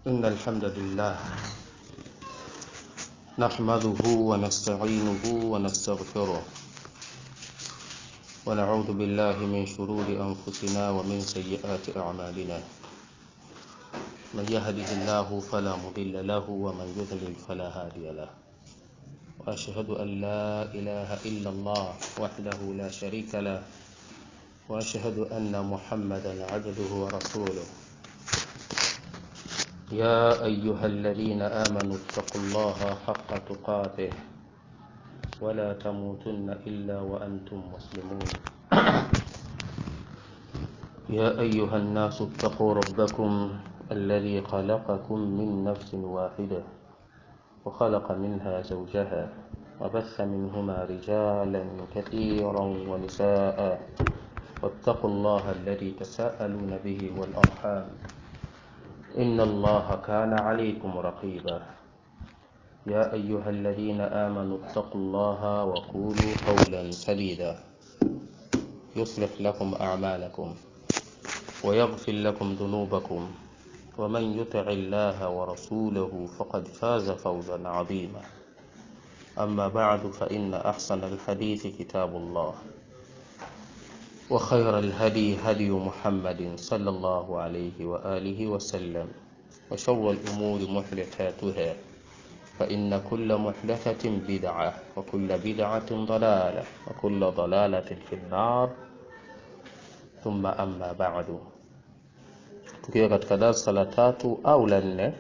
إن الحمد لله نحمده ونستعينه ونستغفره ونعوذ بالله من شرور أنفسنا ومن سيئات أعمالنا من يهده الله فلا مضل له ومن يضلل فلا هادي له وأشهد أن لا إله إلا الله وحده لا شريك له وأشهد أن محمدا عبده ورسوله يا أيها الذين آمنوا اتقوا الله حق تقاته ولا تموتن إلا وأنتم مسلمون يا أيها الناس اتقوا ربكم الذي خلقكم من نفس واحدة وخلق منها زوجها وبث منهما رجالا كثيرا ونساء واتقوا الله الذي تساءلون به والأرحام إن الله كان عليكم رقيبا يا أيها الذين آمنوا اتقوا الله وقولوا قولا سديدا يصلح لكم أعمالكم ويغفر لكم ذنوبكم ومن يطع الله ورسوله فقد فاز فوزا عظيما أما بعد فإن أحسن الحديث كتاب الله وخير الهدي هدي محمد صلى الله عليه وآله وسلم وشر الأمور محدثاتها فإن كل محدثة بدعة وكل بدعة ضلالة وكل ضلالة في النار ثم أما بعد tukiwa katika darsa la tatu au la nne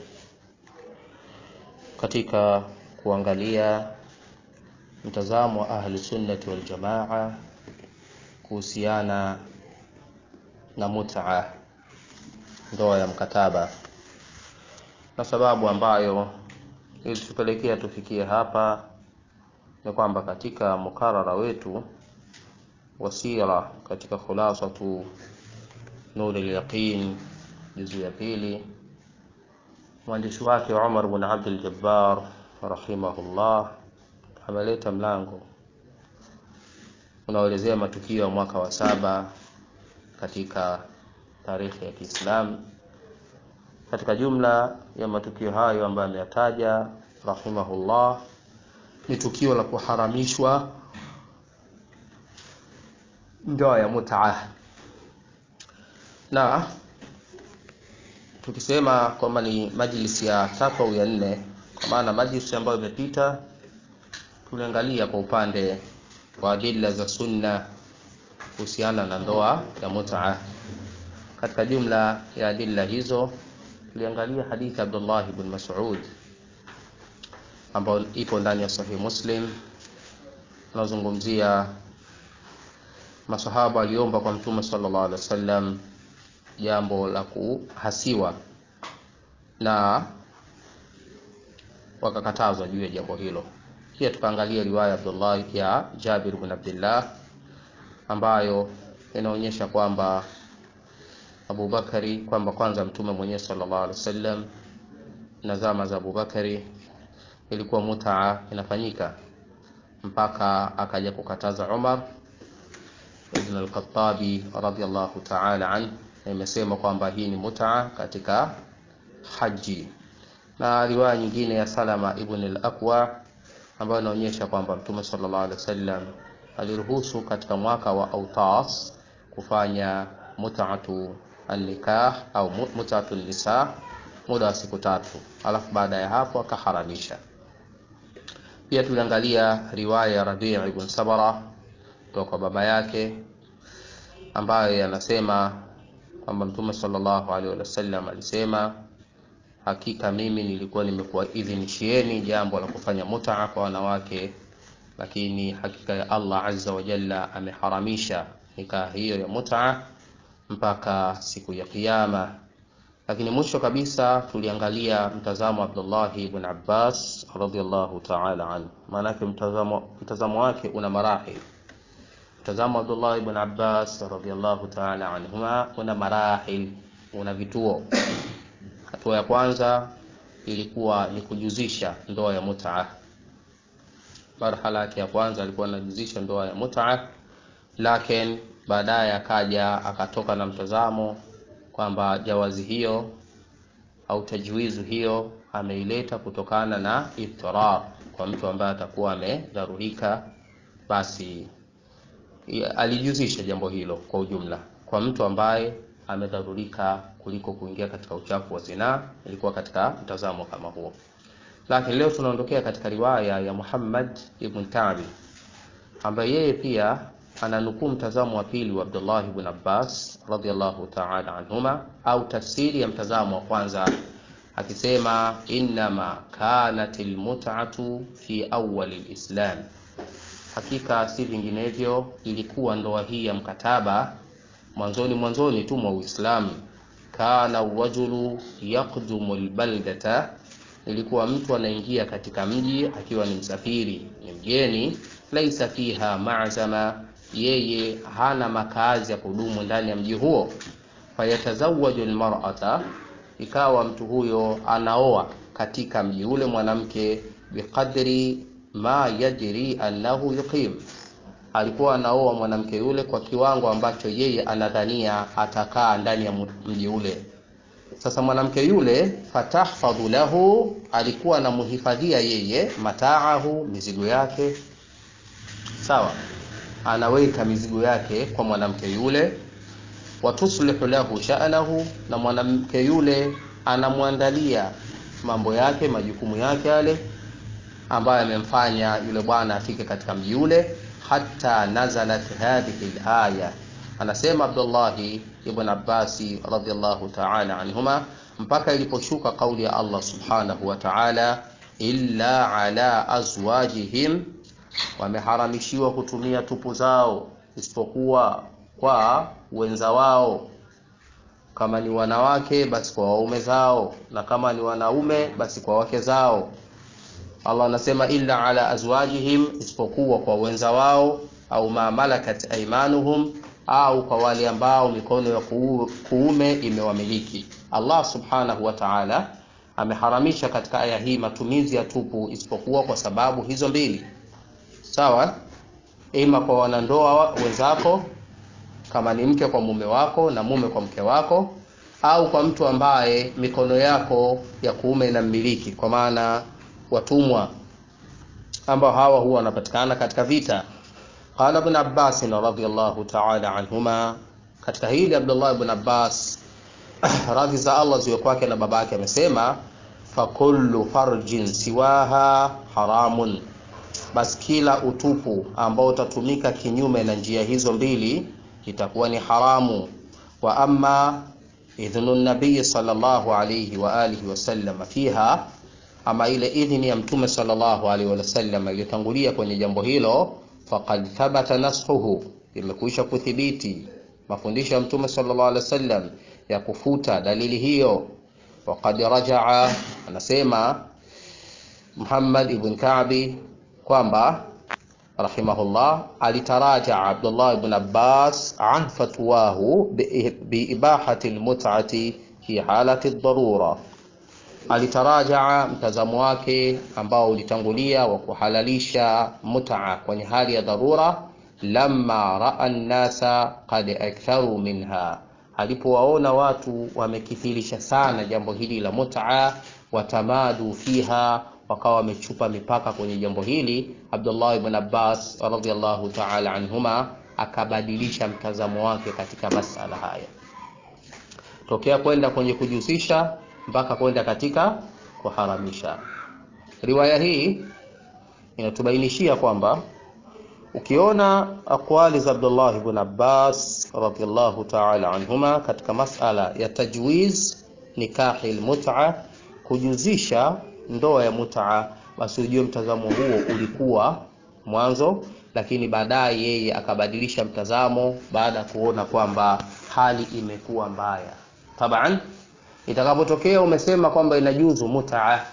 katika kuangalia mtazamo wa ahli sunnati wal jamaa kuhusiana na mutaa ndoa ya mkataba na sababu ambayo ilitupelekea tufikie hapa ni kwamba katika mukarara wetu wasira katika khulasatu nur al-yaqin juzu ya pili mwandishi wake Umar bin Abdul Jabbar rahimahullah ameleta mlango unaoelezea matukio ya mwaka wa saba katika tarehe ya Kiislamu. Katika jumla ya matukio hayo ambayo ameyataja rahimahullah ni tukio la kuharamishwa ndoa ya mutaa, na tukisema kwamba ni majlisi ya tatu au ya nne, kwa maana majlisi ambayo imepita tuliangalia kwa upande wa adila za sunna kuhusiana na ndoa ya mutaa. Katika jumla ya adila hizo tuliangalia hadithi ya Abdullah ibn Mas'ud ambayo ipo ndani ya Sahih Muslim, unazungumzia masahaba waliomba kwa Mtume sallallahu alaihi wasallam jambo la kuhasiwa na wakakatazwa juu ya jambo hilo. Pia tukaangalia riwaya Abdullah ya Jabir bin Abdullah ambayo inaonyesha kwamba Abu Bakari kwamba kwanza mtume mwenyewe sallallahu alaihi wasallam na zama za Abu Bakari ilikuwa mutaa inafanyika mpaka akaja kukataza Umar ibn al-Khattabi radhiyallahu ta'ala an imesema kwamba hii ni mutaa katika haji na riwaya nyingine ya Salama ibn al-Aqwa ambayo inaonyesha kwamba Mtume sallallahu alaihi wasallam aliruhusu katika mwaka wa Autas kufanya mut'atu an-nikah au mut'atu nisa muda wa siku tatu, alafu baada ya hapo akaharamisha. Pia tuliangalia riwaya ya Rabi' ibn Sabara kutoka kwa baba yake ambayo yanasema kwamba Mtume sallallahu alaihi wasallam alisema hakika mimi nilikuwa nimekuwaidhinishieni jambo la kufanya mutaa kwa wanawake, lakini hakika ya Allah azza wa jalla ameharamisha nikaa hiyo ya mutaa mpaka siku ya Kiyama. Lakini mwisho kabisa tuliangalia mtazamo wa Abdullah ibn Abbas radhiyallahu ta'ala anhu, maanake mtazamo, mtazamo wake una marahil. Mtazamo wa Abdullah ibn Abbas radhiyallahu ta'ala anhuma una marahil, una vituo Hatua ya kwanza ilikuwa ni kujuzisha ndoa ya mutaa. Marhala yake ya kwanza alikuwa anajuzisha ndoa ya mutaa, lakini baadaye akaja akatoka na mtazamo kwamba jawazi hiyo au tajwizu hiyo ameileta kutokana na idtirar kwa mtu ambaye atakuwa amedharurika, basi alijuzisha jambo hilo kwa ujumla kwa mtu ambaye amedharurika kuliko kuingia katika uchafu wa zinaa. Ilikuwa katika mtazamo kama huo, lakini leo tunaondokea katika riwaya ya Muhammad ibn Ka'bi ambaye yeye pia ananukuu mtazamo wa pili wa Abdullah ibn Abbas radhiyallahu ta'ala anhuma, au tafsiri ya mtazamo wa kwanza akisema, innama kanat almut'atu fi awwal alislam, hakika si vinginevyo ilikuwa ndoa hii ya mkataba mwanzoni mwanzoni tu mwa Uislamu. Kana rajulu yaqdumu albaldata, ilikuwa mtu anaingia katika mji akiwa ni msafiri, ni mgeni. Laisa fiha ma'zama, yeye hana makazi ya kudumu ndani ya mji huo. Fayatazawaju almar'ata, ikawa mtu huyo anaoa katika mji ule mwanamke, biqadri ma yajri annahu yuqim alikuwa anaoa mwanamke yule kwa kiwango ambacho yeye anadhania atakaa ndani ya mji ule. Sasa mwanamke yule fatahfadhu lahu, alikuwa anamhifadhia yeye mataahu, mizigo yake. Sawa, anaweka mizigo yake kwa mwanamke yule. Watuslihu lahu sha'nahu, na mwanamke yule anamwandalia mambo yake, majukumu yake yale ambayo amemfanya yule bwana afike katika mji ule Hatta nazalat hadhihi alaya, anasema Abdullahi ibn Abbasi radhiyallahu ta'ala anhuma, mpaka iliposhuka kauli ya Allah subhanahu wa ta'ala, illa ala azwajihim, wameharamishiwa kutumia tupu zao isipokuwa kwa wenza wao, kama ni wanawake basi kwa waume zao, na kama ni wanaume basi kwa wake zao. Allah anasema illa ala azwajihim, isipokuwa kwa wenza wao, au ma malakat aymanuhum, au kwa wale ambao mikono ya kuume imewamiliki. Allah subhanahu wa ta'ala ameharamisha katika aya hii matumizi ya tupu isipokuwa kwa sababu hizo mbili, sawa, ima kwa wanandoa wenzako, kama ni mke kwa mume wako na mume kwa mke wako, au kwa mtu ambaye mikono yako ya kuume inammiliki, kwa maana watumwa ambao hawa huwa wanapatikana katika vita. Qala Ibn Abbas radhiyallahu ta'ala anhuma, katika hili Abdullah ibn Abbas radhi za Allah ziwe kwake na babake amesema, fa kullu farjin siwaha haramun, basi kila utupu ambao utatumika kinyume na njia hizo mbili itakuwa ni haramu. Wa amma idhnu nabii sallallahu alayhi wa alihi wasallam fiha ama ile idhini ya mtume sallallahu alaihi wasallam iliyotangulia kwenye jambo hilo, faqad thabata nasxuhu, imekwisha kuthibiti mafundisho ya mtume sallallahu alaihi wasallam ya kufuta dalili hiyo. Waqad rajaa, anasema Muhammad ibn Ka'bi kwamba rahimahullah, alitaraja Abdullah ibn Abbas an fatwahu biibahati almut'ati fi halati ad-darura alitarajaa mtazamo wake ambao ulitangulia wa kuhalalisha mut'a kwenye hali ya dharura, lamma raa nnasa qad aktharu minha, alipowaona watu wamekithirisha sana jambo hili la mut'a, watamadu fiha, wakawa wamechupa mipaka kwenye jambo hili. Abdullah ibn Abbas radhiyallahu ta'ala anhuma akabadilisha mtazamo wake katika masala haya, tokea kwenda kwenye kujihusisha mpaka kwenda katika kuharamisha. Riwaya hii inatubainishia kwamba ukiona aqwali za Abdullah ibn Abbas radhiyallahu ta'ala anhuma katika masala ya tajwiz nikahi almut'a, kujuzisha ndoa ya mut'a, basi ujue mtazamo huo ulikuwa mwanzo, lakini baadaye yeye akabadilisha mtazamo baada ya kuona kwamba hali imekuwa mbaya. Taban, itakapotokea umesema kwamba inajuzu mutaa,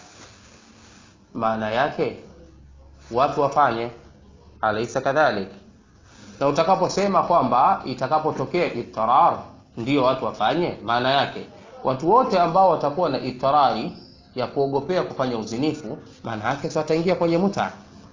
maana yake watu wafanye, alaisa kadhalik? Na utakaposema kwamba itakapotokea itarar ndio watu wafanye, maana yake watu wote ambao watakuwa na itarari ya kuogopea kufanya uzinifu, maana yake wataingia kwenye muta,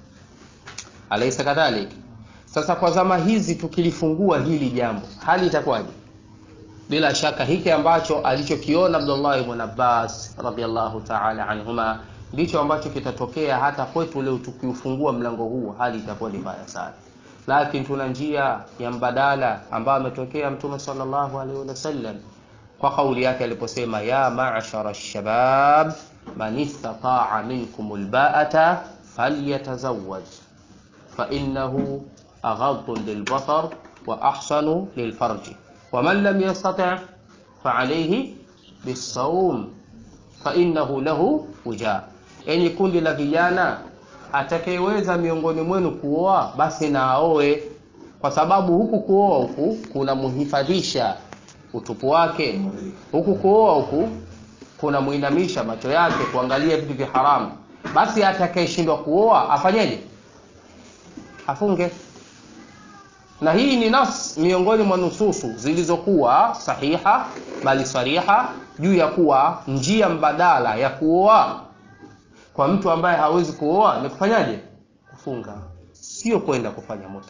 alaisa kadhalik? Sasa kwa zama hizi tukilifungua hili jambo, hali itakuwaje? bila shaka hiki ambacho alichokiona Abdullah ibn Abbas radhiallahu ta'ala anhuma ndicho ambacho kitatokea hata kwetu leo tukiufungua mlango huu hali itakuwa ni mbaya sana lakini tuna njia ya mbadala ambayo ametokea mtume sallallahu alaihi wasallam kwa kauli yake aliposema ya ma'shara shabab man istata'a minkum alba'ata falyatazawwaj fa innahu aghaddu lilbasar wa ahsanu lilfarji ومن لم يستطع فعليه بالصوم فإنه له وجاء enyi kundi la vijana atakayeweza miongoni mwenu kuoa basi na aoe kwa sababu huku kuoa huku kuna muhifadhisha utupu wake huku kuoa huku kuna muinamisha macho yake kuangalia vitu vya haramu basi atakayeshindwa kuoa afanyeje afunge na hii ni nas miongoni mwa nususu zilizokuwa sahiha bali sariha juu ya kuwa njia mbadala ya kuoa kwa mtu ambaye hawezi kuoa ni kufanyaje kufunga sio kwenda kufanya muta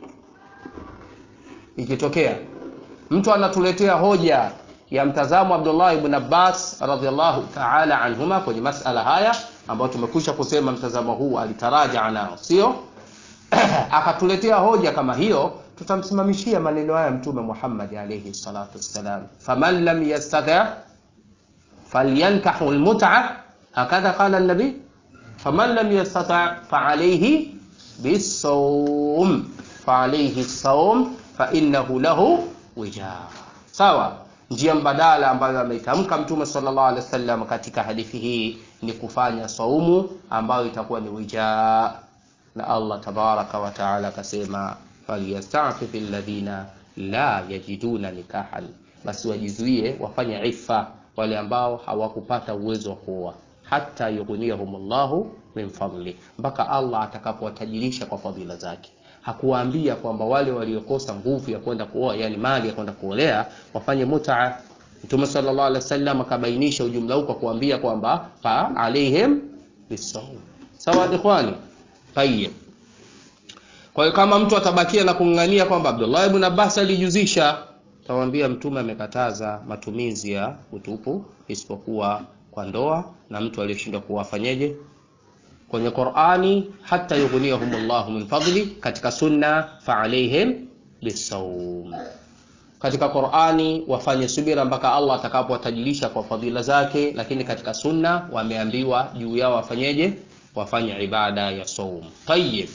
ikitokea mtu anatuletea hoja ya mtazamo Abdullah ibn Abbas radhiallahu ta'ala anhuma kwenye masala haya ambayo tumekwisha kusema mtazamo huu alitaraja nao sio akatuletea hoja kama hiyo tutamsimamishia maneno haya mtume Muhammad alayhi salatu wassalam faman lam yastati' falyankahu almut'a hakadha qala an-nabi faman lam yastati' fa'alayhi bis-sawm fa'alayhi as-sawm fa innahu lahu wijaa sawa njia mbadala ambayo ameitamka mtume sallallahu alaihi wasallam katika hadithi hii ni kufanya saumu ambayo itakuwa ni wijaa na Allah tabaraka wa taala akasema falyastafif alladhina la yajiduna nikahan, basi wajizuie wafanye ifa wale ambao hawakupata uwezo wa kuoa, hata yughniyahumullahu min fadli, mpaka Allah atakapowatajirisha kwa fadhila zake. Hakuwaambia kwamba wale waliokosa nguvu ya kwenda kuoa, yani mali ya kwenda kuolea, wafanye mutaa. Mtume sallallahu alaihi wasallam akabainisha ujumla huu kwa kuambia kwamba fa alaihim bisawm. Sawa ikhwani? Tayyib. Kwa hiyo kama mtu atabakia na kung'ang'ania kwamba Abdullah ibn Abbas alijuzisha, tawambia mtume amekataza matumizi ya utupu isipokuwa kwa ndoa na mtu aliyeshindwa kuwafanyeje kwenye Qur'ani, hata yughniyahumullahu min fadli, katika sunna fa alaihim bisawm. Katika Qur'ani wafanye subira mpaka Allah atakapowatajilisha kwa fadhila zake, lakini katika sunna wameambiwa juu yao wafanyeje? Wafanye ibada ya saum. Tayyib.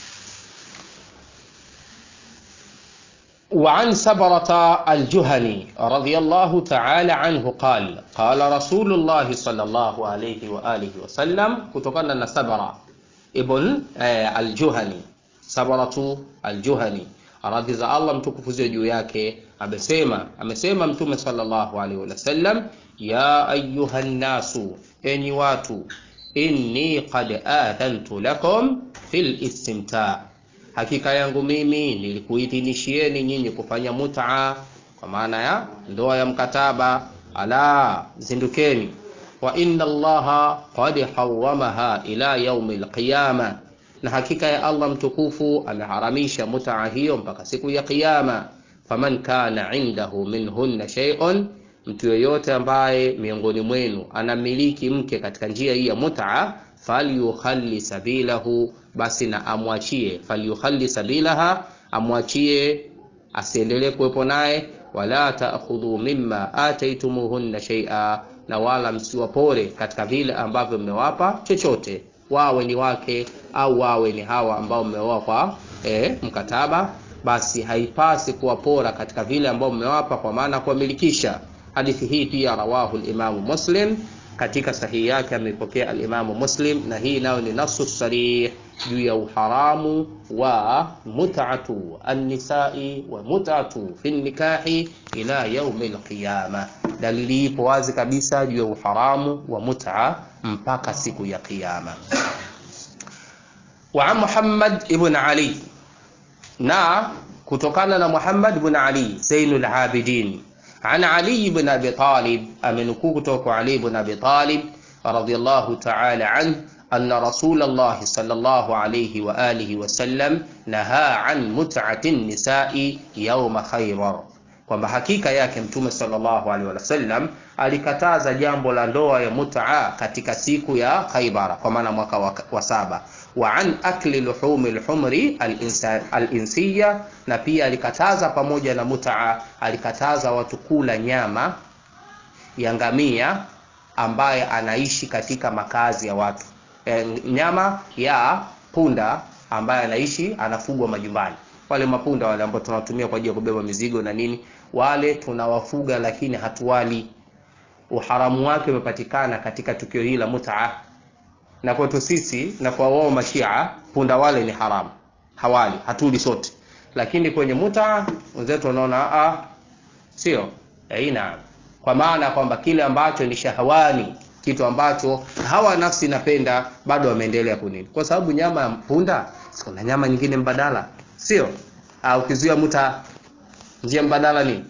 وعن سبرة الجهني رضي الله تعالى عنه قال قال رسول الله صلى الله عليه وآله وسلم كتقنا نسبرة ابن الجهني سبرة الجهني radhi za Allah mtukufu ziwe juu yake amesema amesema mtume sallallahu alaihi wasallam ya ayuha nnasu enyi watu inni qad adhantu lakum fil istimta hakika yangu mimi nilikuidhinishieni nyinyi kufanya mutaa kwa maana ya ndoa ya mkataba ala zindukeni wa inna allaha qad haramaha ila yaumi lqiyama na hakika ya allah mtukufu ameharamisha mutaa hiyo mpaka siku ya qiyama faman kana indahu minhunna shay'un mtu yoyote ambaye miongoni mwenu anamiliki mke katika njia hii ya mutaa falyukhalli sabilahu basi na amwachie falyukhalli sabilaha amwachie asiendelee kuwepo naye wala taakhudhu mimma ataitumuhunna shay'a na wala msiwapore katika vile ambavyo mmewapa chochote wawe ni wake au wawe ni hawa ambao mmeoa kwa e, mkataba basi haipasi kuwapora katika vile ambao mmewapa kwa maana kuwamilikisha hadithi hii pia rawahu limamu muslim katika sahihi yake ameipokea alimamu muslim na hii nayo ni nasu sarih juu ya uharamu wa mutatu annisai wa mutatu fi nikahi ila yaumi lqiyama dalili ipo wazi kabisa juu ya uharamu wa muta mpaka siku ya qiyama wa muhammad ibn ali na kutokana na muhammad ibn ali zainul abidin عن علي بن أبي طالب أمنكوك توكو علي بن أبي طالب رضي الله تعالى عنه أن رسول الله صلى الله عليه وآله وسلم نهى عن متعة النساء يوم خيبر kwamba hakika yake mtume sallallahu alaihi wasallam alikataza jambo la ndoa ya mutaa katika siku ya Khaibara, kwa maana mwaka wa, wa saba wa an akli luhumi lhumri alinsiya, na pia alikataza pamoja na mutaa, alikataza watu kula nyama ya ngamia ambaye anaishi katika makazi ya watu e, nyama ya punda ambaye anaishi anafugwa majumbani. Wale mapunda wale ambao tunawatumia kwa ajili ya kubeba mizigo na nini, wale tunawafuga, lakini hatuwali. Uharamu wake umepatikana katika tukio hili la mutaa, na kwetu sisi na kwa wao Mashia, punda wale ni haramu, hawali, hatuli sote. Lakini kwenye mutaa wenzetu wanaona a, sio aina, kwa maana kwamba kile ambacho ni shahawani kitu ambacho hawa nafsi napenda bado wameendelea kunini, kwa sababu nyama ya punda kuna nyama nyingine mbadala, sio? Ah, ukizuia muta, njia mbadala ni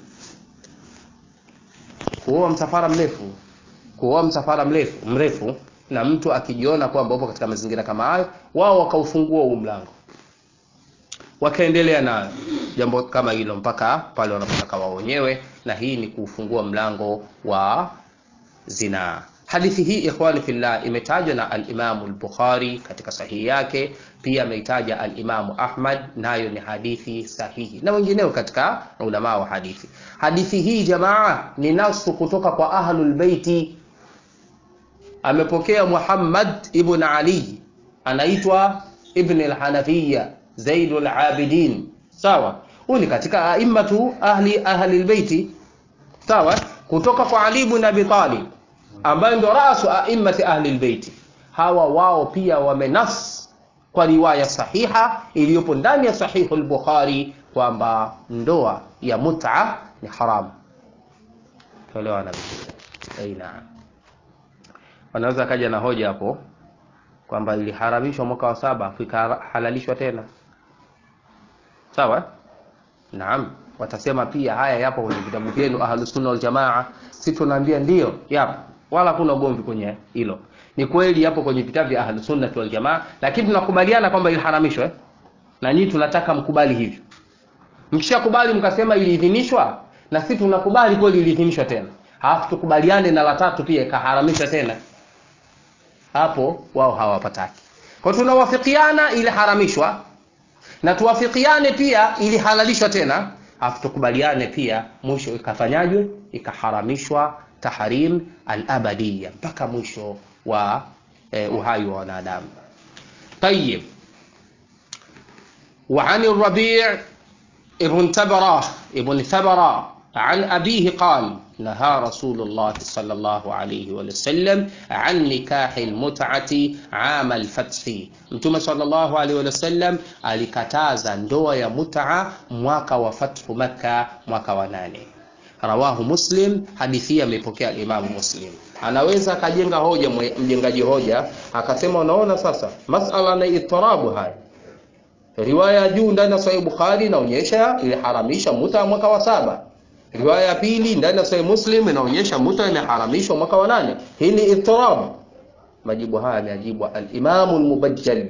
kuoa msafara mrefu, kuoa msafara mrefu mrefu, na mtu akijiona kwamba upo katika mazingira kama hayo, wao wakaufungua huu mlango, wakaendelea na jambo kama hilo mpaka pale wanapotaka wao wenyewe, na hii ni kuufungua mlango wa zinaa. Hadithi hii ikhwani fillah imetajwa na al-Imam al-Bukhari katika sahihi yake, pia ameitaja al-Imam Ahmad, nayo ni hadithi sahihi na wengineo katika ulama wa hadithi. Hadithi hii jamaa ni nasu kutoka kwa ahlul baiti. Amepokea Muhammad ibn Ali, anaitwa Ibn al-Hanafiya Zaidul Abidin, sawa. Huyu ni katika aimmatu ahli ahli al-baiti, sawa, kutoka kwa Ali ibn Abi Talib ambayo ndio rasu aimmati ahli albayti. Hawa wao pia wamenas kwa riwaya sahiha iliyopo ndani ya sahihu al-Bukhari kwamba ndoa ya mut'a ni haramu. Tolewa na aina, wanaweza kaja na hoja hapo kwamba iliharamishwa mwaka wa saba ikahalalishwa tena, sawa. Naam, watasema pia haya yapo kwenye vitabu vyenu Ahlus Sunna wal Jamaa. Sisi tunaambia ndio, yapo wala kuna ugomvi kwenye hilo. Ni kweli yapo kwenye vitabu vya Ahlus Sunnah wal Jamaa, lakini tunakubaliana kwamba iliharamishwa eh? na nyinyi tunataka mkubali hivyo. Mkishakubali mkasema iliidhinishwa, na sisi tunakubali kweli iliidhinishwa tena, halafu tukubaliane na la tatu pia ikaharamishwa tena, hapo wao hawapataki. Kwa tunawafikiana iliharamishwa na tuwafikiane pia ilihalalishwa tena, halafu tukubaliane pia mwisho ikafanyajwe, ikaharamishwa tahrim al-abadiyya mpaka mwisho wa eh, uhai wa wanadamu. Tayyib, wa an ar-Rabi' ibn Tabara ibn Thabara an abihi qala naha Rasulullah sallallahu alayhi wa sallam an nikah al-mut'ati 'am al-fath. Mtume sallallahu alayhi wa sallam alikataza ndoa ya mut'a mwaka wa fathu Makkah, mwaka wa nane. Rawahu Muslim, hadithi hii amepokea Imamu Muslim. Anaweza akajenga hoja mjengaji hoja akasema, unaona sasa masala na itirabu haya, riwaya juu ndani ya Sahih Bukhari inaonyesha iliharamisha muta mwaka wa saba, riwaya ya pili ndani ya Sahih Muslim inaonyesha muta imeharamishwa mwaka wa nane. Hii ni itirabu. Majibu haya ameajibu al-Imamu al-Mubajjal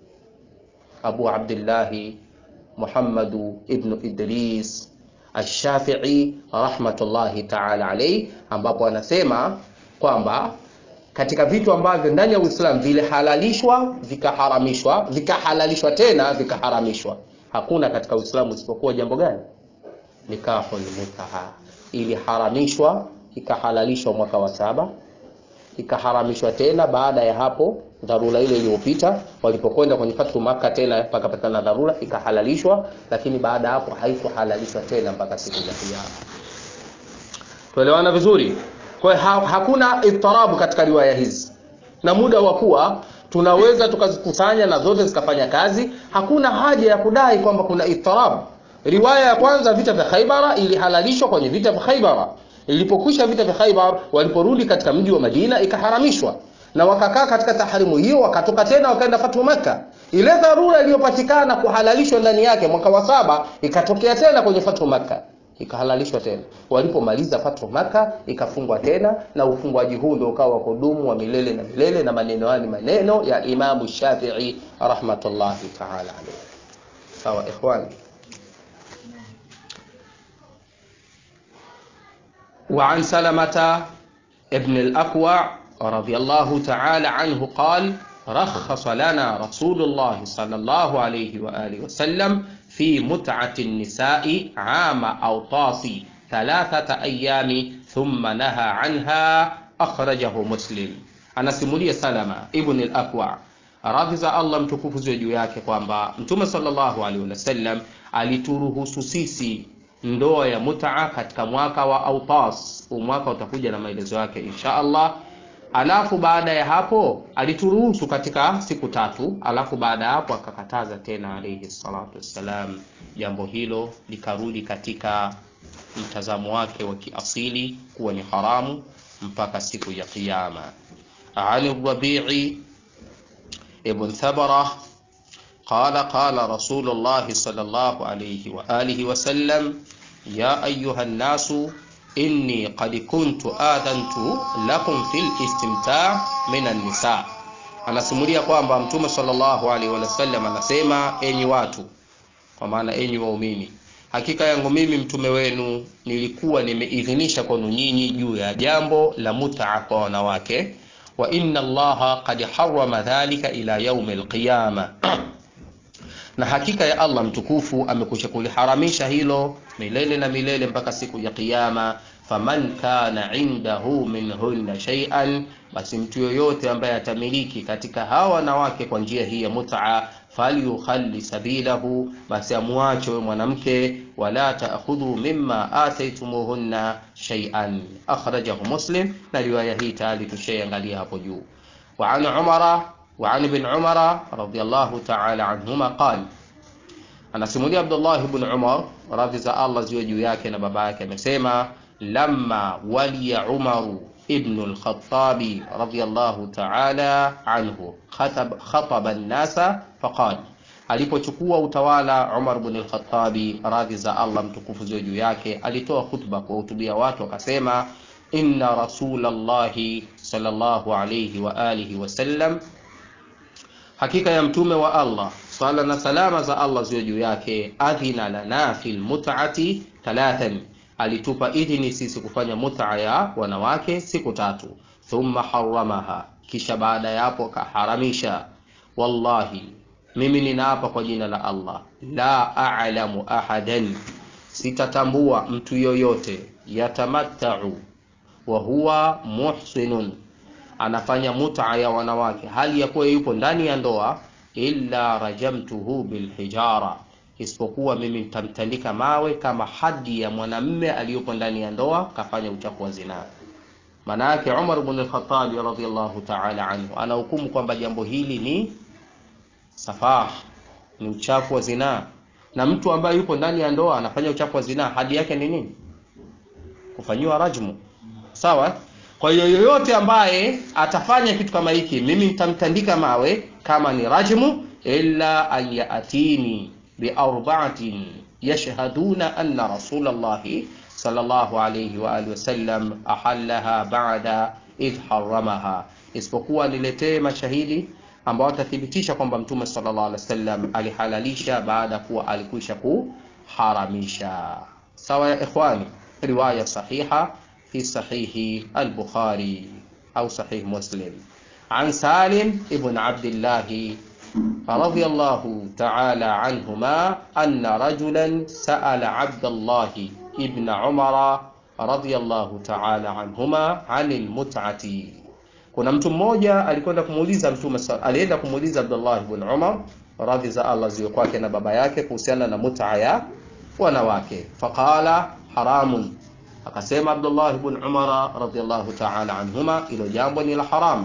Abu Abdillahi Muhammadu ibn Idris Ash-Shafi'i rahmatullahi ta'ala alayhi, ambapo anasema kwamba katika vitu ambavyo ndani ya Uislamu vilihalalishwa vikaharamishwa vikahalalishwa tena vikaharamishwa, hakuna katika Uislamu isipokuwa jambo gani? Nikahul mutaha. Iliharamishwa ikahalalishwa mwaka wa saba, ikaharamishwa tena baada ya hapo dharura ile iliyopita, walipokwenda kwenye fathu Maka tena pakapatikana dharura ikahalalishwa, lakini baada ya hapo haikuhalalishwa tena mpaka siku za Kiyama. Tuelewana vizuri? Kwa hiyo ha hakuna itarabu katika riwaya hizi, na muda wa kuwa tunaweza tukazikusanya na zote zikafanya kazi, hakuna haja ya kudai kwamba kuna itarabu. Riwaya ya kwanza, vita vya Khaibara, ilihalalishwa kwenye vita vya Khaibara. Ilipokwisha vita vya Khaibar, waliporudi katika mji wa Madina ikaharamishwa na wakakaa katika taharimu hiyo, wakatoka tena wakaenda fatu Makka. Ile dharura iliyopatikana kuhalalishwa ndani yake mwaka wa saba ikatokea tena kwenye fatu Makka, ikahalalishwa tena. Walipomaliza fatu Makka ikafungwa tena, na ufungwaji huu ndio ukawa kudumu wa milele na milele, na maneno haya ni maneno ya Imamu Shafi'i rahmatullahi ta'ala alayhi. Sawa ikhwani, وعن سلمة ابن الأكوع رضي الله تعالى عنه قال رخص لنا رسول الله صلى الله عليه وآله وسلم في متعة النساء عام أوطاس ثلاثة أيام ثم نهى عنها أخرجه مسلم anasimulia salama ibn al-aqwa radhi za allah mtukufu ziwe juu yake kwamba mtume sallallahu alaihi wasallam alituruhusu sisi ndoa ya mutaa katika mwaka wa autas huu mwaka utakuja na maelezo yake insha allah alafu baada ya hapo alituruhusu katika siku tatu alafu baada ya hapo akakataza tena alaihi salatu wassalam jambo hilo likarudi katika mtazamo wake wa kiasili kuwa ni haramu mpaka siku ya kiyama عن الربيع ابن ثبرة قال قال رسول الله صلى الله عليه وآله وسلم يا أيها الناس إني قد كنت آذنت لكم في الاستمتاع من النساء anasimulia kwamba mtume sallallahu alaihi wasallam anasema enyi watu kwa maana enyi waumini hakika yangu mimi mtume wenu nilikuwa nimeidhinisha kwenu nyinyi juu ya jambo la mutaa kwa wanawake wa inna allaha qad harrama dhalika ila yaumi alqiyama na hakika ya allah mtukufu amekwisha kuliharamisha hilo milele na milele mpaka siku ya kiyama faman kana indahu minhunna shay'an basi mtu yoyote ambaye atamiliki katika hawa wanawake kwa njia hii ya mutaa falyukhalli sabilahu basi amwache huyo mwanamke wala taakhudhu mimma ataitumuhunna shay'an akhrajahu muslim na riwaya hii tayari tushaiangalia hapo juu wa an umara wa an ibn umara radiyallahu ta'ala anhuma qala anasimulia abdullah ibn umar radhi za allah ziwe juu yake na baba yake amesema lamma waliya umaru ابن الخطاب رضي الله تعالى عنه خطب, خطب الناس فقال alipochukua utawala Umar bin al-Khattabi radhi za Allah mtukufu ziwe juu yake alitoa khutba kuwahutubia watu akasema inna rasulallahi sallallahu alayhi wa alihi wasallam hakika ya mtume wa Allah swala na salama za Allah ziwe juu yake adhina lana fil mut'ati thalathan alitupa idhini sisi kufanya mut'a ya wanawake siku tatu thumma haramaha kisha baada ya hapo kaharamisha wallahi mimi ninaapa kwa jina la Allah la a'lamu ahadan sitatambua mtu yoyote yatamattau wa huwa muhsinun anafanya mut'a ya wanawake hali ya kuwa yupo ndani ya ndoa illa rajamtuhu bilhijara isipokuwa mimi nitamtandika mawe kama hadi ya mwanamme aliyopo ndani ya ndoa kafanya uchafu wa zinaa maana yake Umar ibn al-Khattab radhiyallahu ta'ala anhu anahukumu kwamba jambo hili ni safah ni uchafu wa zinaa na mtu ambaye yupo ndani ya ndoa anafanya uchafu wa zinaa hadi yake ni nini kufanyiwa rajmu sawa kwa hiyo yoyote ambaye atafanya kitu kama hiki mimi nitamtandika mawe kama ni rajmu illa an yatini biarba'atin yashhaduna anna rasulallahi sallallahu alayhi wa alihi wasallam ahallaha ba'da idh haramaha isipokuwa niletee mashahidi ambao watathibitisha kwamba mtume sallallahu alaihi wasallam alihalalisha baada kuwa alikwisha kuharamisha sawa ya ikhwani riwaya sahiha fi sahihi al-bukhari au sahih muslim عن سالم ابن عبد الله رضي الله تعالى عنهما أن رجلا سأل عبد الله ابن عمر رضي الله تعالى عنهما عن المتعة kuna mtu mmoja alikwenda kumuuliza mtume alienda kumuuliza Abdullah ibn Umar radhi za Allah ziwe kwake na baba yake kuhusiana na mut'a ya wanawake faqala haramun akasema Abdullah ibn Umar radhiyallahu ta'ala anhuma ilo jambo ni la haram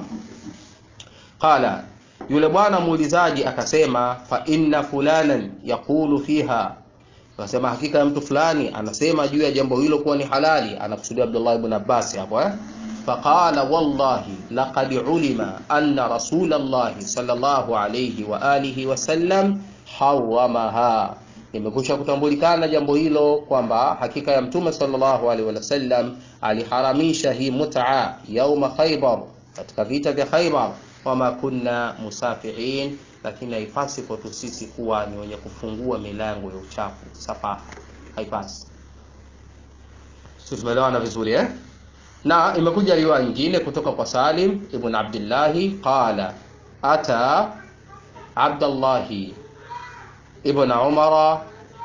qala yule bwana muulizaji akasema fa inna fulanan yaqulu fiha akasema hakika ya mtu fulani anasema juu ya jambo hilo kuwa ni halali anakusudia Abdullah ibn Abbas hapo eh فقال والله لقد علم أن رسول الله صلى الله عليه وآله وسلم حرمها imekusha kutambulikana jambo hilo kwamba hakika ya mtume sallallahu alaihi wasallam aliharamisha hii mut'a yauma Khaybar katika vita vya Khaybar wama kunna musafihin lakini haipasi kwetu sisi kuwa ni wenye kufungua milango ya uchafu safaha haipasi sisi tumeelewana vizuri eh na imekuja riwaya nyingine kutoka kwa Salim ibn Abdillahi qala ata Abdullahi ibn Umara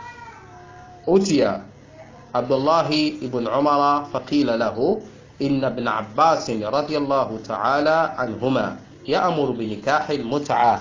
utiya Abdullahi ibn Umara faqila lahu inna ibn Abbas radiyallahu ta'ala anhuma ya'muru bi nikahi al-mut'ah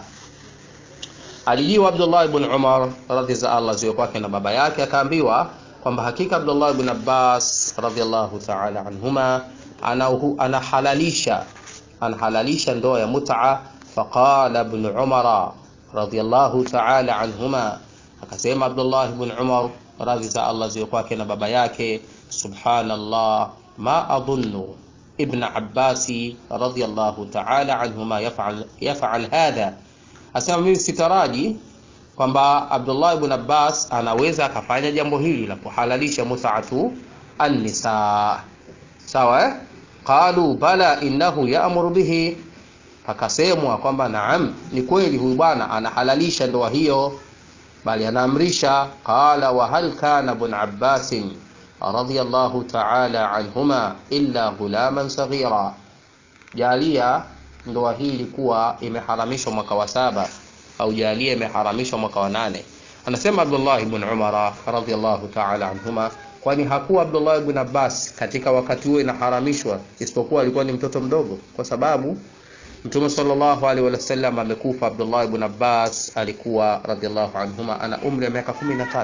alijiwa Abdullah ibn Umar radhi za Allah ziwe kwake na baba yake akaambiwa kwamba hakika Abdullah ibn Abbas radhiallahu ta'ala anhuma anahalalisha anahalalisha ndoa ya mut'a faqala ibn Umar radhiallahu ta'ala anhuma akasema Abdullah ibn Umar radhi za Allah ziwe kwake na baba yake subhanallah ma adhunnu ibn Abbas radhiallahu ta'ala anhuma yaf'al yaf'al hadha asema mimi sitaraji kwamba Abdullah ibn Abbas anaweza akafanya jambo hili la kuhalalisha mut'atu an-nisa sawa eh? qalu bala innahu ya'muru bihi pakasemwa kwamba naam ni kweli huyu bwana anahalalisha ndoa hiyo bali anaamrisha qala wa hal kana ibn Abbas radiyallahu ta'ala anhuma illa ghulaman saghira jalia ndoa hii ilikuwa imeharamishwa mwaka wa saba au jalia imeharamishwa mwaka wa nane anasema Abdullah ibn Umar radhiyallahu ta'ala anhuma kwani hakuwa Abdullah ibn Abbas katika wakati huo inaharamishwa isipokuwa alikuwa ni mtoto mdogo kwa sababu Mtume sallallahu alaihi wasallam amekufa Abdullah ibn Abbas alikuwa radhiyallahu anhuma ana umri wa miaka 13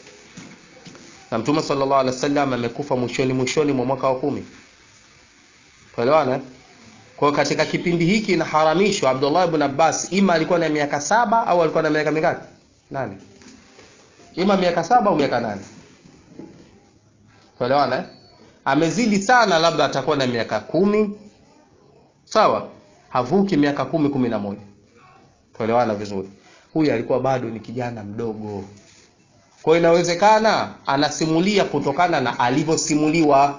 na Mtume sallallahu alaihi wasallam amekufa mwishoni mwishoni mwa mwaka wa kumi Tuelewana? Kwa katika kipindi hiki inaharamishwa Abdullah ibn Abbas ima alikuwa na miaka saba au alikuwa na miaka mingapi? Nane. Ima miaka saba au miaka nane. Tuelewana? Amezidi sana labda atakuwa na miaka kumi. Sawa? Havuki miaka kumi kumi na moja. Tuelewana vizuri. Huyu alikuwa bado ni kijana mdogo. Kwa inawezekana anasimulia kutokana na alivyosimuliwa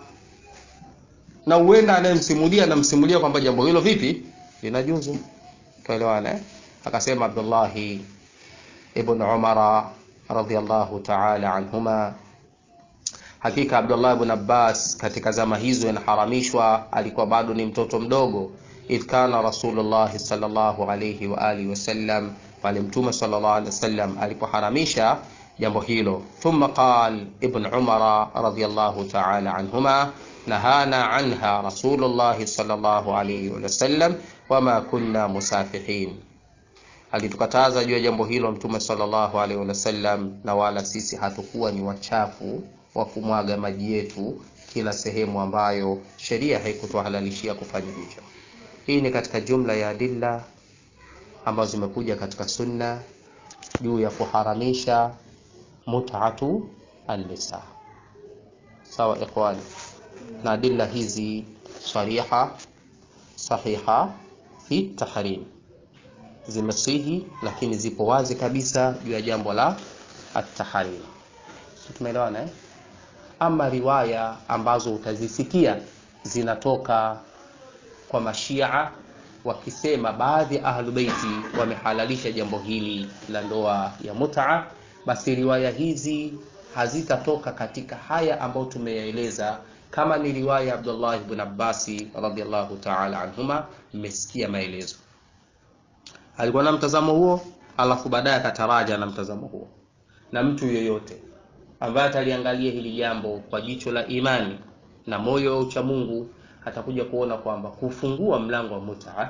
na huenda anayemsimulia anamsimulia kwamba jambo hilo vipi linajuzu tuelewane eh? akasema Abdullah ibn Umar radhiyallahu ta'ala anhuma hakika Abdullah ibn Abbas katika zama hizo inaharamishwa alikuwa bado ni mtoto mdogo idh kana rasulullah sallallahu alayhi wa alihi wasallam pale mtume sallallahu alayhi wasallam alipoharamisha jambo hilo thumma qal ibn Umar radhiyallahu ta'ala anhuma نهانا عنها رسول الله صلى الله عليه وسلم وما كنا مسافحين alitukataza juu ya jambo hilo mtume sallallahu alaihi wasallam na wala sisi hatukuwa ni wachafu wa kumwaga maji yetu kila sehemu ambayo sheria haikutuhalalishia kufanya hivyo hii ni katika jumla ya adilla ambazo zimekuja katika sunna juu ya kuharamisha mut'atu an-nisa sawa ikhwani na adilla hizi sariha sahiha fi tahrim zimesihi lakini zipo wazi kabisa juu ya jambo la at-tahrim tumeelewana eh? ama riwaya ambazo utazisikia zinatoka kwa mashia wakisema baadhi ya ahlubeiti wamehalalisha jambo hili la ndoa ya mut'a basi riwaya hizi hazitatoka katika haya ambayo tumeyaeleza kama ni riwaya ya Abdullah ibn Abbas radhiallahu ta'ala anhuma mmesikia maelezo alikuwa na mtazamo huo alafu baadaye akataraja na mtazamo huo na mtu yoyote ambaye ataliangalia hili jambo kwa jicho la imani na moyo wa ucha Mungu atakuja kuona kwamba kufungua mlango wa mut'a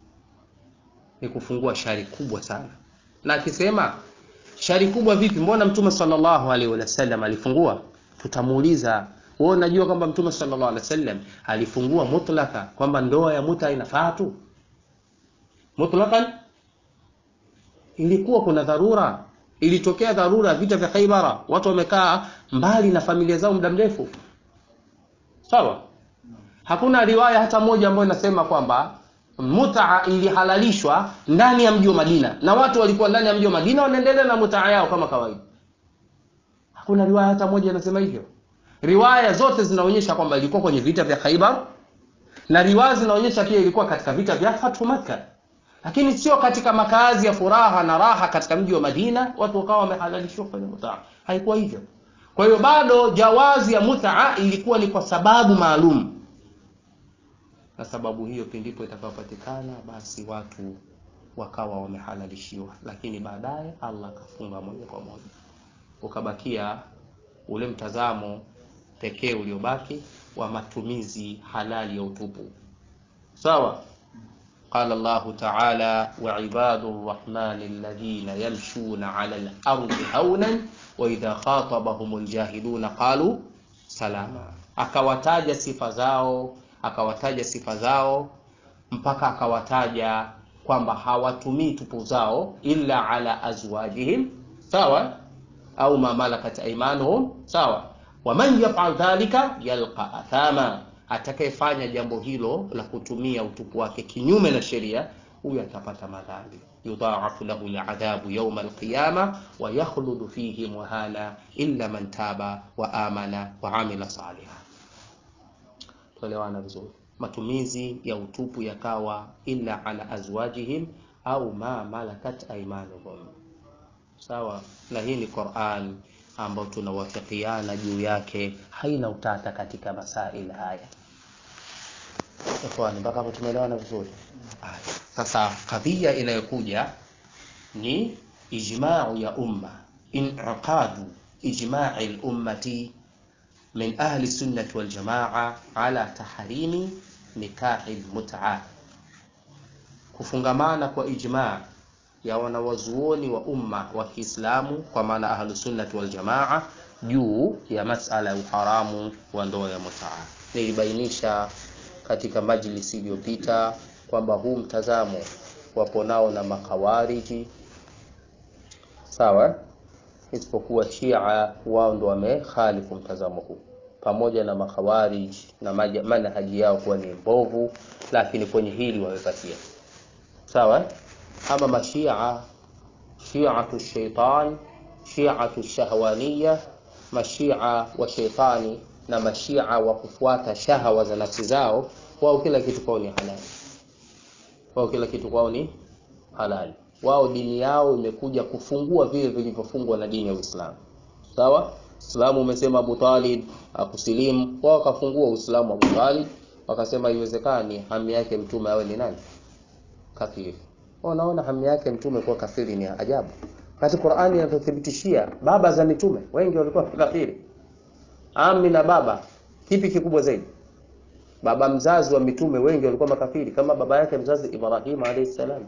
ni kufungua shari kubwa sana na akisema shari kubwa vipi mbona mtume sallallahu alaihi wasallam alifungua tutamuuliza wewe unajua kwamba mtume sallallahu alaihi wasallam alifungua mutlaka kwamba ndoa ya muta inafaa tu mutlakan ilikuwa kuna dharura ilitokea dharura vita vya Khaibara watu wamekaa mbali na familia zao muda mrefu sawa hakuna riwaya hata moja ambayo inasema kwamba mutaa ilihalalishwa ndani ya mji wa Madina na watu walikuwa ndani ya mji wa Madina wanaendelea na mutaa yao kama kawaida hakuna riwaya hata moja inasema hivyo riwaya zote zinaonyesha kwamba ilikuwa kwenye vita vya Khaibar na riwaya zinaonyesha pia ilikuwa katika vita vya Fathu Makkah lakini sio katika makazi ya furaha na raha katika mji wa Madina watu wakawa wamehalalishwa kwenye mutaa haikuwa hivyo kwa hiyo bado jawazi ya mutaa ilikuwa ni kwa sababu maalum na sababu hiyo pindipo itakayopatikana basi watu wakawa wamehalalishiwa lakini baadaye allah akafunga moja kwa moja ukabakia ule mtazamo pekee uliobaki wa matumizi halali ya utupu sawa قال الله تعالى وعباد الرحمن الذين يمشون على الأرض هونا وإذا خاطبهم الجاهلون قالوا سلاما akawataja sifa zao akawataja sifa zao mpaka akawataja kwamba hawatumii tupu zao illa ala azwajihim sawa au ma malakat aimanuhum sawa waman yafal dhalika yalqa athama atakayefanya jambo hilo la kutumia utupu wake kinyume na sheria huyu atapata madhambi yudhaafu lahu ladhabu yauma alqiyama wa yakhludu fihi muhana illa man taba wa amana wa amila saliha tuelewana vizuri matumizi ya utupu yakawa illa ala azwajihim au ma malakat aimanuhum sawa na hii ni quran ambayo tunawafikiana juu yake haina utata katika masail haya ikhwani mpaka hapo tumeelewana vizuri Haya. sasa kadhia inayokuja ni ijmau ya umma inqadu ijmai lummati min ahli sunnati waljamaa ala tahrimi nikahi lmuta kufungamana kwa ijmaa ya wanawazuoni wa umma wa Kiislamu kwa maana ahlusunnati waljamaa juu ya masala ya uharamu wa ndoa ya mutaa. Nilibainisha katika majlisi iliyopita kwamba huu mtazamo wapo nao na makawariji sawa, isipokuwa Shia wao ndo wamekhalifu mtazamo huu pamoja na makhawarij na manhaji yao kuwa ni mbovu, lakini kwenye hili wamepatia sawa ama mashia shiatu shaitan shiatu shahwaniya mashia wa sheitani na mashia wa kufuata shahawa za nafsi zao wao kila kitu kwao ni halali wao kila kitu kwao ni halali wao dini yao imekuja kufungua vile vilivyofungwa na dini ya uislamu sawa Uislamu umesema Abu Talib akusilimu, wao wakafungua Uislamu Abu Talib, wakasema iwezekani hamu yake mtume awe ni nani? Kafiri. Wanaona hamu yake mtume kuwa kafiri ni ajabu. Kati Qur'ani inatuthibitishia baba za mitume wengi walikuwa kafiri. Ami na baba, kipi kikubwa zaidi? Baba mzazi wa mitume wengi walikuwa makafiri kama baba yake mzazi Ibrahim alayhi salam.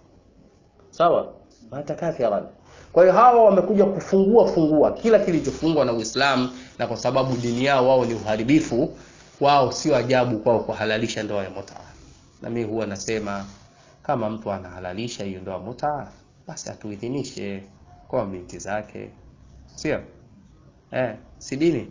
Sawa? Mata kafiran. Kwa hiyo hawa wamekuja kufungua fungua kila kilichofungwa na Uislamu, na kwa sababu dini yao wao ni uharibifu, wao sio ajabu kwao kuhalalisha ndoa ya mutaa. Na mimi huwa nasema kama mtu anahalalisha hiyo ndoa mutaa, basi atuidhinishe kwa binti zake, sio eh, si dini.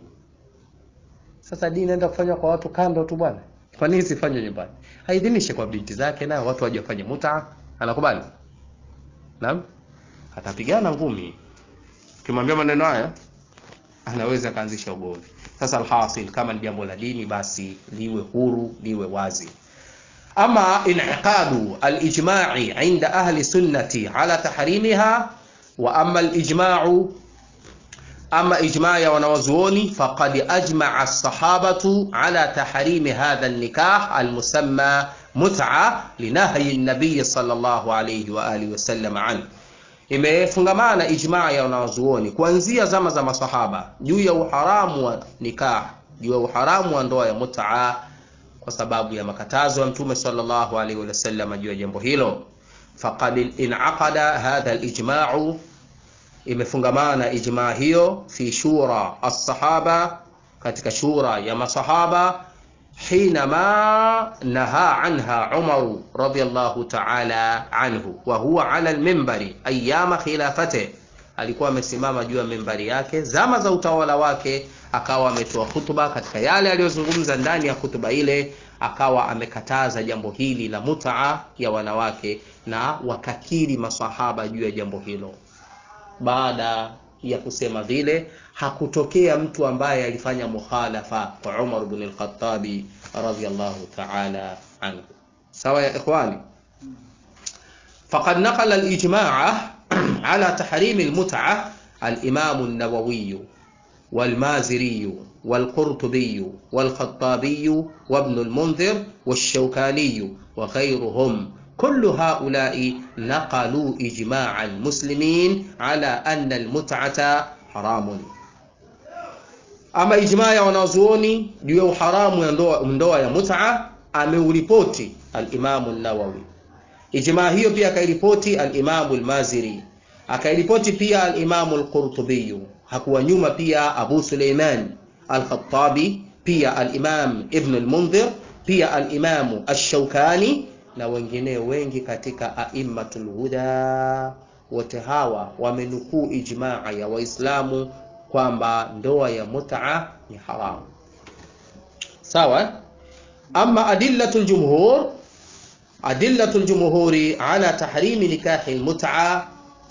Sasa dini inaenda kufanywa kwa watu kando tu bwana, kwa nini sifanywe nyumbani? Haidhinishe kwa binti zake, na watu waje wafanye mutaa. Anakubali? Naam atapigana ngumi. Ukimwambia maneno haya anaweza kaanzisha ugomvi. Sasa alhasil, kama ni jambo la dini, basi liwe huru, liwe wazi. Ama inaqadu alijma'i inda ahli sunnati ala tahrimiha wa ama alijma'u ama ijma' ya wanawazuoni faqad ajma'a as-sahabatu ala tahrimi hadha an-nikah al-musamma mut'a linahyi an-nabiy sallallahu alayhi wa alihi wasallam anhu imefungamana ijmaa ya wanazuoni kuanzia zama za masahaba juu ya uharamu wa nikah, juu ya uharamu wa ndoa ya mutaa, kwa sababu ya makatazo ya Mtume sallallahu alaihi wasallam juu ya jambo hilo. Faqad inaqada hadha alijma'u, imefungamana ijmaa hiyo fi shura as-sahaba, katika shura ya masahaba حينما نهى عنها عمر رضي الله تعالى عنه وهو على المنبر ايام خلافته alikuwa amesimama juu ya mimbari yake zama za utawala wake akawa ametoa hutuba katika yale aliyozungumza ndani ya hutuba ile akawa amekataza jambo hili la mutaa ya wanawake na wakakiri masahaba juu ya jambo hilo baada ya kusema vile hakutokea mtu ambaye alifanya mukhalafa kwa Umar ibn al-Khattabi radhiyallahu ta'ala anhu. Sawa ya ikhwani, faqad naqala al-ijma'a ala tahrim al-mut'a al-Imam an-Nawawi والمازري والقرطبي والخطابي وابن المنذر والشوكاني وغيرهم كل هؤلاء نقلوا إجماع المسلمين على أن المتعة حرام ama ijmaa ya wanazuoni juu ya uharamu ya ndoa, ndoa ya mut'a ameuripoti alimamu nawawi ijmaa hiyo pia akairipoti alimamu lmaziri akairipoti pia alimamu lqurtubiyu hakuwa nyuma pia abu suleiman alkhatabi pia alimam ibnu lmundhir pia alimamu alshaukani na wengineo wengi katika aimmatu lhuda wote hawa wamenukuu ijmaa ya waislamu kwamba ndoa ya mut'a ni haramu sawa ama adillatu ljumhur adillatu ljumhuri ala tahrimi nikahi lmut'a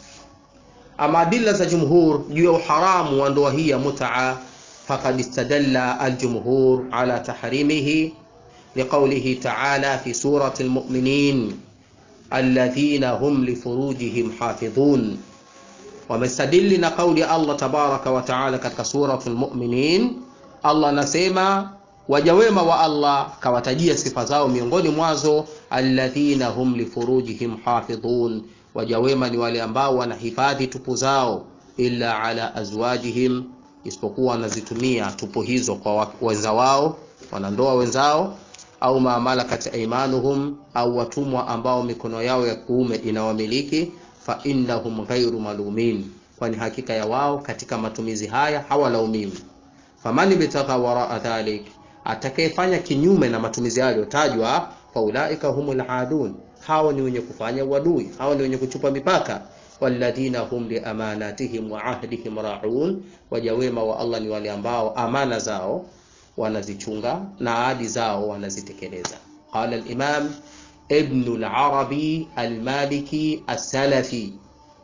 ama adilla za jumhur juu ya uharamu wa ndoa hii ya mut'a faqad istadalla aljumhur ala tahrimihi liqaulihi ta'ala fi surati almu'minin alladhina hum lifurujihim hafidhun wamestadili na kauli ya Allah tabaraka wa taala katika suratul mu'minin Allah anasema waja wema wa Allah kawatajia sifa zao miongoni mwazo alladhina hum lifurujihim hafidhun waja wema ni wale ambao wanahifadhi tupu zao illa ala azwajihim isipokuwa wanazitumia tupu hizo kwa wenza wao wanandoa wenzao au maamalakat aimanuhum au watumwa ambao mikono yao ya kuume inawamiliki fa innahum ghairu malumin kwani hakika ya wao katika matumizi haya hawalaumiwi faman ibtagha waraa dhalik atakayefanya kinyume na matumizi hayo yaliyotajwa faulaika humul adun hao ni wenye kufanya uadui hao ni wenye kuchupa mipaka walladhina hum liamanatihim wa ahdihim raun waja wema wa Allah ni wale ambao amana zao wanazichunga na ahadi zao wanazitekeleza qala al-imam ibn al-arabi al-maliki as-salafi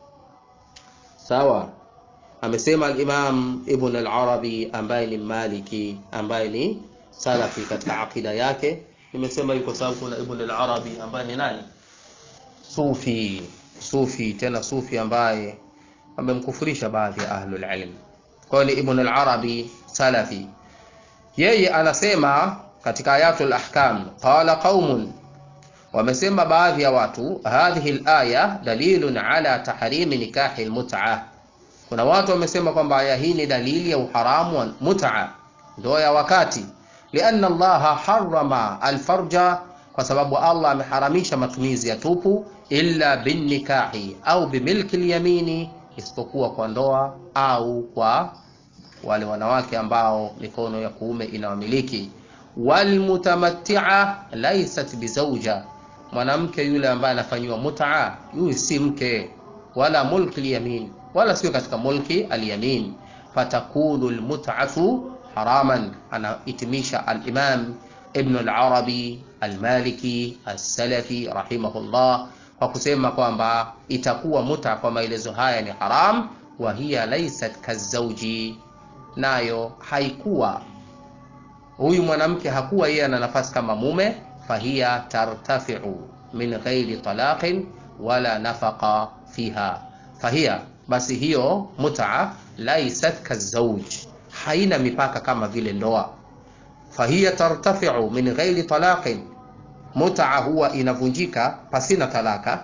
sawa amesema al-imam ibn al-arabi ambaye ni maliki ambaye ni salafi katika akida yake nimesema yuko sababu kuna ibn al-arabi ambaye ni nani sufi sufi tena sufi ambaye amemkufurisha baadhi ya ahlul ilm kwa ni ibn al-arabi salafi yeye anasema katika ayatul ahkam qala qaumun wamesema baadhi ya watu hadhihi alaya dalilun ala tahrimi nikahi almut'a kuna watu wamesema kwamba aya hii ni dalili ya uharamu wa mut'a ndoa ya wakati lianna allaha harrama alfarja kwa sababu allah ameharamisha matumizi ya tupu illa binnikahi au bimilki lyamini isipokuwa kwa ndoa au kwa wale wanawake ambao mikono ya kuume inawamiliki walmutamattia laysat bizauja mwanamke yule ambaye anafanyiwa mutaa huyu si mke wala mulki lyamin wala sio katika mulki alyamin fatakunu lmutatu haraman anahitimisha alimam ibnu larabi almaliki alsalafi rahimahullah kwa kusema kwamba itakuwa muta kwa maelezo haya ni haram wa hiya laysat kazauji nayo haikuwa huyu mwanamke hakuwa yeye ana nafasi kama mume fahiya tartafiu min ghairi talaqin wala nafaqa fiha fahiya basi hiyo mutaa laisat kazauj haina mipaka kama vile ndoa fahiya tartafiu min ghairi talaqin mutaa huwa inavunjika pasina talaka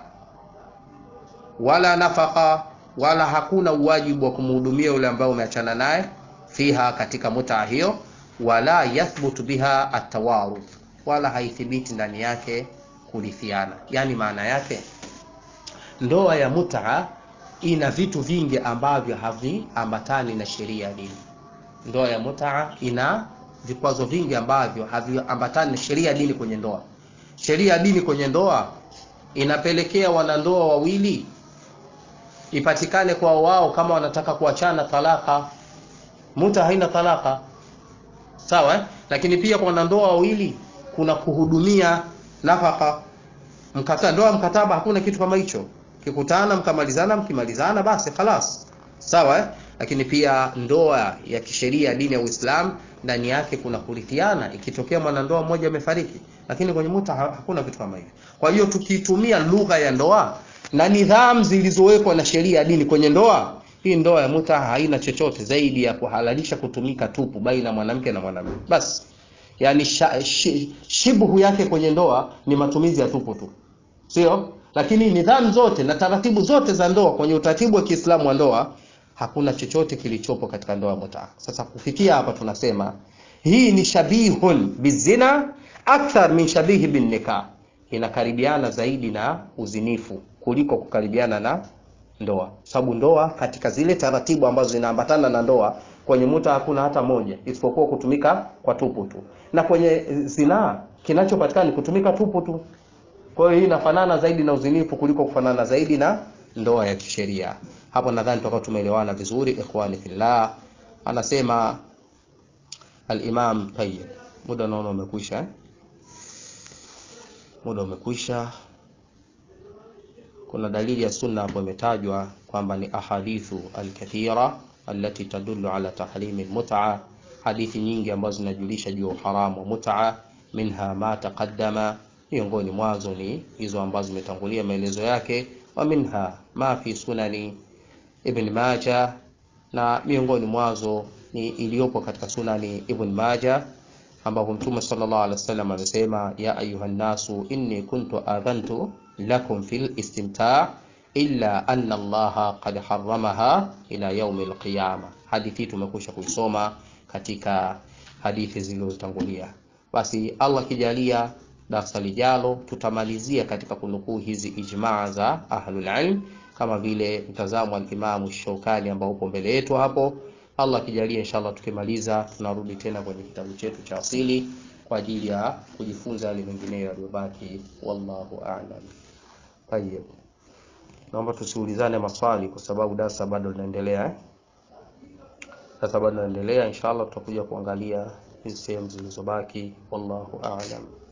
wala nafaqa wala hakuna uwajibu wa kumhudumia yule ambaye umeachana naye fiha katika mutaa hiyo wala yathbutu biha atawaruth wala haithibiti ndani yake kurithiana yani maana yake ndoa ya mutaa ina vitu vingi ambavyo haviambatani na sheria ya dini ndoa ya mutaa ina vikwazo vingi ambavyo haviambatani na sheria ya dini kwenye ndoa sheria ya dini kwenye ndoa inapelekea wanandoa wawili ipatikane kwa wao kama wanataka kuachana talaka muta haina talaka sawa eh? lakini pia kwa wanandoa wawili kuna kuhudumia nafaka mkataba ndoa mkataba hakuna kitu kama hicho kikutana mkamalizana mkimalizana basi khalas sawa eh? lakini pia ndoa ya kisheria ya dini ya Uislamu ndani yake kuna kurithiana ikitokea mwanandoa mmoja amefariki lakini kwenye muta hakuna kitu kama hivyo kwa hiyo tukitumia lugha ya ndoa na nidhamu zilizowekwa na sheria ya dini kwenye ndoa hii ndoa ya muta haina chochote zaidi ya kuhalalisha kutumika tupu baina ya mwanamke na mwanamume basi yani sha, shi, shibhu yake kwenye ndoa ni matumizi ya tupu tu sio lakini nidhamu zote na taratibu zote za ndoa kwenye utaratibu wa kiislamu wa ndoa hakuna chochote kilichopo katika ndoa ya muta sasa kufikia hapa tunasema hii ni shabihun bizina akthar min shabihi bin nikah inakaribiana zaidi na uzinifu kuliko kukaribiana na ndoa sababu ndoa katika zile taratibu ambazo zinaambatana na ndoa kwenye muta hakuna hata moja isipokuwa kutumika kwa tupu tu na kwenye zinaa kinachopatikana ni kutumika tupu tu kwa hiyo hii inafanana zaidi na uzinifu kuliko kufanana zaidi na ndoa ya kisheria hapo nadhani tutakuwa tumeelewana vizuri ikhwani fillah anasema al-imam tayyib muda naona umekwisha eh? muda umekwisha kuna dalili ya sunna hapo imetajwa kwamba ni ahadithu alkathira allati tadullu ala tahrimi almut'a hadithi nyingi ambazo zinajulisha juu ya uharamu wa mut'a minha ma taqaddama miongoni mwazo ni hizo ambazo zimetangulia maelezo yake wa minha ma fi sunani ibn majah na miongoni mwazo ni iliyopo katika sunani ibn majah ambapo mtume sallallahu alaihi wasallam amesema ya ayuha nasu inni kuntu adhantu lakum fil istimta' illa anna allaha qad harramaha ila yaumi alqiyama hadithi tumekusha kuisoma katika hadithi zilizotangulia basi allah kijalia darasa lijalo tutamalizia katika kunukuu hizi ijmaa za ahlul ilm kama vile mtazamo wa Imamu Shaukani ambao upo mbele yetu hapo. Allah akijalia, inshallah tukimaliza, tunarudi tena kwenye kitabu chetu cha asili kwa ajili ya kujifunza yale mengineyo yaliyobaki. Wallahu a'lam. Tayyib, naomba tusiulizane maswali kwa sababu darasa bado linaendelea eh? Darasa bado linaendelea, inshallah tutakuja kuangalia hizi sehemu zilizobaki. Wallahu a'lam.